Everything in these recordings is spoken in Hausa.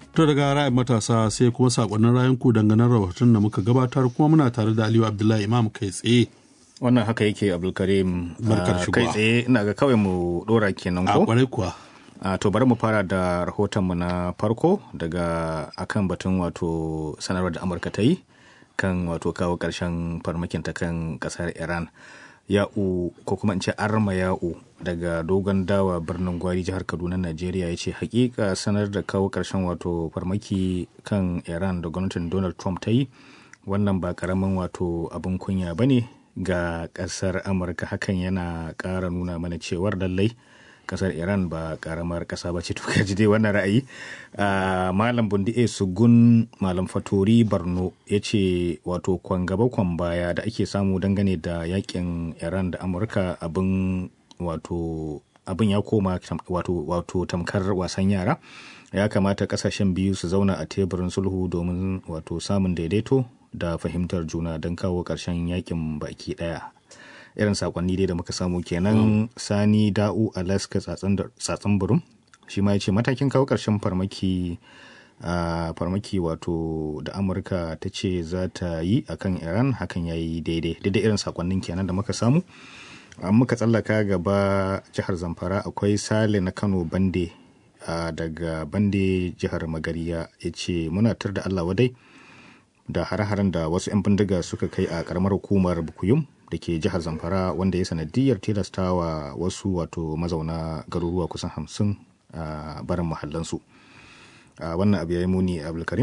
To daga ra'ayin matasa sai kuma sakonnin rayanku dangane rahoton da muka gabatar kuma muna tare da Aliyu Abdullahi Imam kai tsaye. wannan haka yake abdulkarim Barkar Ah, shigowa. kai tsaye ina ga kawai mu dora kenan A ko kwarai kuwa. Ah, to bari mu fara da rahotonmu na farko daga akan batun wato sanarwar da amurka ta yi kan wato kawo ƙarshen farmakin ta kan ƙasar iran ya'u ko kuma in ce arma ya'u daga dogon dawa birnin gwari jihar kaduna najeriya ya ce hakika sanar da kawo ƙarshen wato farmaki kan iran da gwamnatin donald trump ta yi wannan ba karamin wato abin kunya ba ne ga ƙasar amurka hakan yana ƙara nuna mana cewar lallai kasar iran ba karamar kasa ba ce to kaji dai wannan ra'ayi Ah, malam bundi a sugun malam fatori barno ya ce wato kwan gaba kwan baya da ake samu dangane da yakin iran da amurka abin wato abin ya koma tam- wato, wato tamkar wasan yara ya kamata kasashen biyu su zauna a teburin sulhu domin wato samun daidaito da fahimtar juna don kawo ƙarshen yakin baki ɗaya irin sakonni dai da muka samu kenan sani da'u alaska tsatsan burum shi ma ya ce matakin kawo ƙarshen farmaki a farmaki wato da amurka ta ce za ta yi a kan iran hakan ya yi daidai daidai irin sakonnin kenan da muka samu an muka tsallaka gaba jihar zamfara akwai sale na kano bande a daga bande jihar magariya ya ce muna tar da allah wadai da hare-haren da wasu 'yan bindiga suka kai a karamar hukumar bukuyum da ke jihar zamfara wanda ya sanadiyar tilastawa wasu wato mazauna garuruwa kusan hamsin a barin mahallansu a wannan abu ya yi muni abdulkarim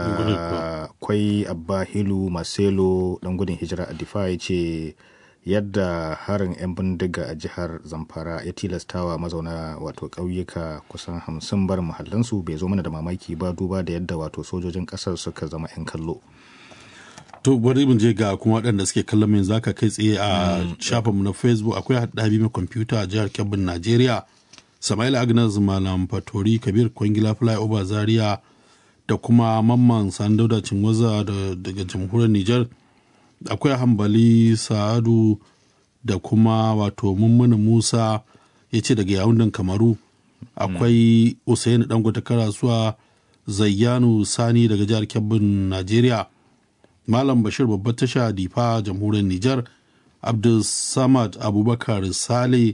akwai abba hilu marcelo dan gudun hijira a difa ya ce yadda harin 'yan bindiga a jihar zamfara ya tilastawa mazauna wato ƙauyuka kusan hamsin barin mahallansu bai zo mana da mamaki ba duba da yadda wato sojojin ƙasar suka zama 'yan kallo To bari mu je ga kuma waɗanda suke kallon yanzu zaka kai tsaye a shafinmu na Facebook akwai haɗabi mai kwamfuta a jihar Kebbin Najeriya. Sama'il Agnes Malam Fatori Kabir Kwangila Flyover Zaria da kuma Mamman Sandauda Cinwaza da- daga jamhuriyar Nijar. Akwai Hambali Sa'adu da kuma wato Mummuna Musa ya ce daga yawundan Kamaru. Akwai Usaini Dangote Karasuwa Zayyanu Sani daga jihar Kebbin Najeriya. Malam Bashir babbar tasha Difa jamhuriyar Nijar, Abdul Samad Abubakar Sale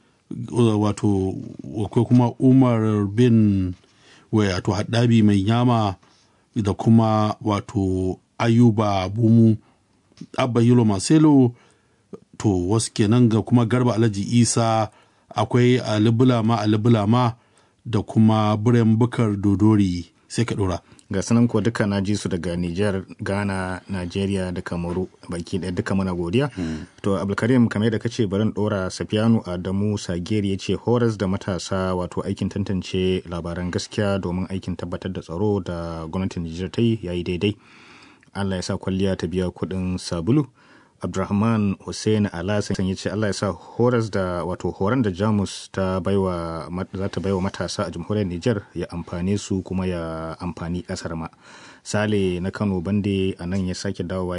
wato akwai kuma Umar bin wato haddabi mai yama da kuma wato Ayuba Bumu Abba Yilo Marcelo to wasu kenan ga kuma Garba Alhaji Isa akwai Ali Bulama Ali Bulama da kuma Biren Bukar Dodori sai ka dora. ga sanan ko duka na ji su daga Nijar, Ghana, Najeriya da Kamaru baki ɗaya duka muna godiya. To Abdulkarim kamar da kace barin ɗora Safiyanu Adamu Sageri ya ce horas da matasa wato aikin tantance labaran gaskiya domin aikin tabbatar da tsaro da gwamnatin Nijar ta yi yayi daidai. Allah ya sa kwalliya ta biya kuɗin sabulu. Abdulrahman Hussein Alasan ya ce Allah ya sa horas da wato horon da Jamus ta baiwa za ta baiwa matasa a jamhuriyar Nijar ya amfane su kuma ya amfani kasar ma. Sale na Kano Bande a nan ya sake dawowa